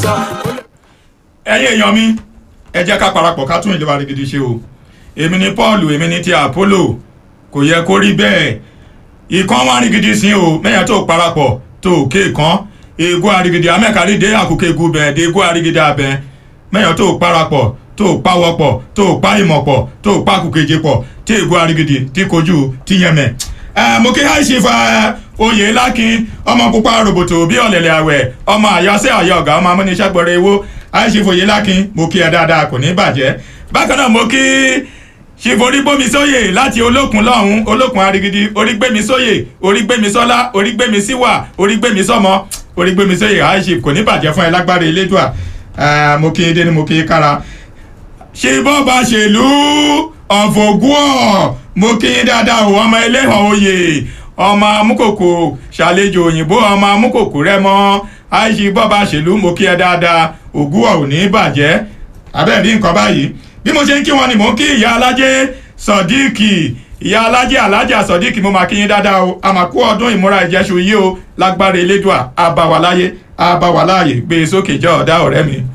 ẹ̀yin èèyàn mi ẹ jẹ́ ká parapọ̀ ká tún ìjọba rigidi ṣe o èmi ni Paul èmi ni ti Apollo kò yẹ kó rí bẹ́ẹ̀ ìkan wá rigidi sí o mẹ́yà tó parapọ̀ tó ké kan ego arigidi amẹ́kárí dé àkókò egu bẹ̀ dé ego arigidi abẹ mẹ́yà tó parapọ̀ tó pawọ́pọ̀ tó pa ìmọ̀pọ̀ tó pa kùkèjì pọ̀ tí ego arigidi tí kojú tí yẹmẹ̀ ẹ mo kí àìsí fa oyè lákin ọmọ pupa roboto bí ọ̀lẹ̀lẹ̀ àwẹ̀ ọmọ àyọsẹ́ àyọ ọ̀gá ọmọ amúniṣẹ́ gbọ́rọ̀ ewó àìsí fòye lákin mo kí ẹ dáadáa kò ní bàjẹ́ bákan náà mo kí ṣìforígbómi sóyè láti olókun lọ́hún olókun arigidi orígbémi sóyè orígbémi sọ́lá orígbémi síwà orígbémi sọ́mọ orígbémi sóyè àìsí kò ní bàjẹ́ fún ẹ lágbára elédùà mo kí ẹ dénú mo kí ẹ kára ṣe bọ́ba ṣèlú ọ̀fọ̀gùọ̀ mo kí yín dáadáa o ọmọ ẹlẹ́hàn oyè ọmọ amúkòkò ṣàlejò òyìnbó ọmọ amúkòkò rẹ mọ́ àìsí bọ́ba ṣèlú mo kí ẹ dáadáa ògùọ̀ ò ní bàjẹ́ abẹ́ẹ̀ rí nǹkan báyìí bí mo ṣe ń kí wọn ni mò ń kí ìyá alájẹ sọdíìkì ìyá alájẹ alájà sọdíìkì mo máa kí yín dáadáa o àmàkù ọdún ìmúra ìjẹsù yìí o lágbára elédùà àbáwáláyé àbáwáláyé gbé e sókè jẹ́ ọ̀dá ọ̀rẹ́ mi.